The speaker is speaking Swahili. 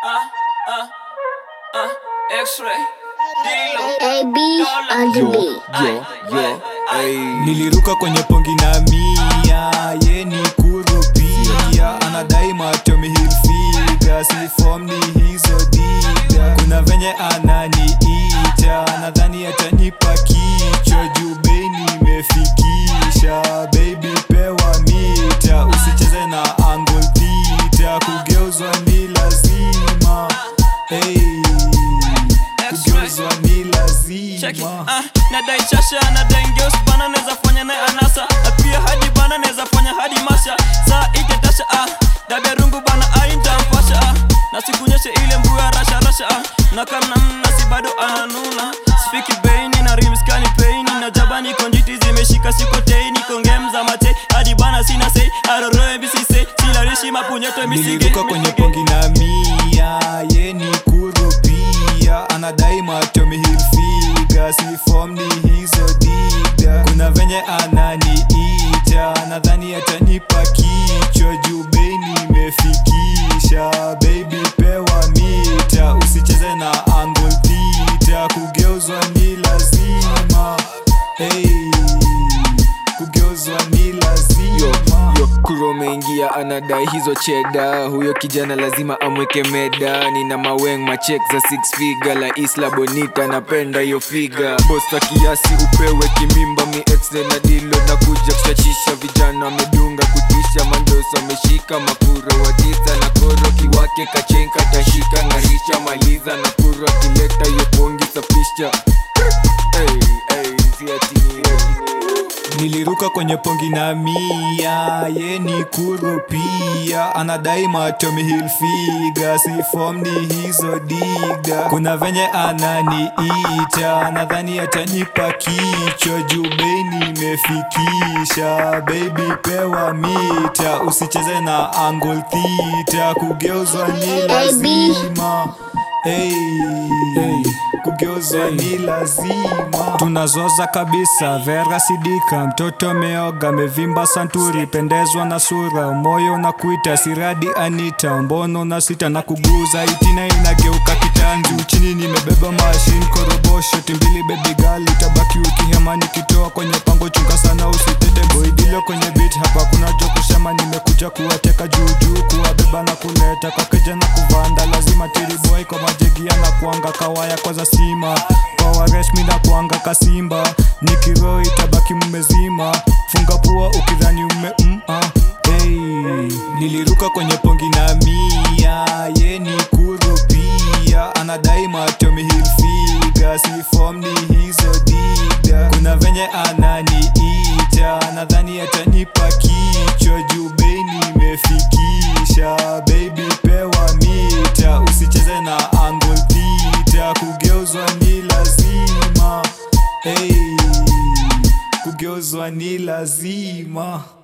X-ray, Dilo, AB on the Yo, beat. yo, yo, ay. niliruka kwenye pongi na mia ye ni kurupia anadai machomi hilfiga si form ni hizo diga kuna venye ananiita nadhani atanipa kichwa juu bei nimefikisha baby pewa mita usicheze na angle theta kugeuzwa ni lazima hey, kugeuzwa ni check it, lazima ah, nadai chasha nadai ngeus bana neza fanya naye anasa na pia hadi bana neza fanya hadi masha saa iketasha ah, dabia rungu bana aintampasha ah, na sikunyeshe ile mbuya rasha rasha ah, na kamna mnasi bado ananuna spiki beini na rimskani peini na jabani konjiti zimeshika sikoteini kongemza mate hadi bana sina sei aroroe bisise silarishi mapunyeto misige niliruka kwenye pongi na mia ye ni kurupia anadai machomi hilfiga si form ni hizo diga kuna venye ananiita nadhani atanipa kichwa juu bei nimefikisha baby pewa mita usicheze na angle theta kugeuzwa ni lazima hey, kugeuzwa ni yo, lazima yo, kuro umeingia anadai hizo cheda huyo kijana lazima amweke meda nina maweng machek za six figa la isla bonita napenda hiyo figa bosta kiasi upewe kimimba mi exe na dilo na kuja kuchachisha vijana wamedunga kutisha mandoso ameshika makuro watisa na koro kiwake kachenka tashika ngarisha maliza na kuro akileta hiyo pongi safisha hey, hey, si ati ni- ati ni- niliruka kwenye pongi na mia ye ni kurupia anadai machomi hilfiga si form ni hizo diga kuna venye ananiita nadhani atanipa kichwa juu bei nimefikisha baby pewa mita usicheze na angle theta kugeuzwa ni lazima hey, hey, kugeuzwa ni lazima tunazoza kabisa vera sidika mtoto meoga mevimba santuri pendezwa na sura moyo na kuita siradi anita mbono na sita na kuguza itina inageuka kitanzi uchini nimebeba mashin korobosho timbili bebigali tabaki ukihema nikitoa kwenye pango chunga sana usitete boidilo kwenye bit hapa kuna jo kusema nimekuja kuwateka juujuu kuwabeba na kuleta kwa keja na kuvanda lazima tiriboy kwa majegia na kuanga kawaya kwaza sima kwa wareshmi na kuanga kasimba nikiro itabaki mmezima funga pua ukidhani ume mm, ah. hey. niliruka kwenye pongi na mia ye ni kurupia anadai machomi hilfiga si form ni hizo diga kuna venye ananiita nadhani atanipa kichwa juu bei nimefikisha baby pewa mita usicheze na angle theta kugeuzwa ni lazima hey, kugeuzwa ni lazima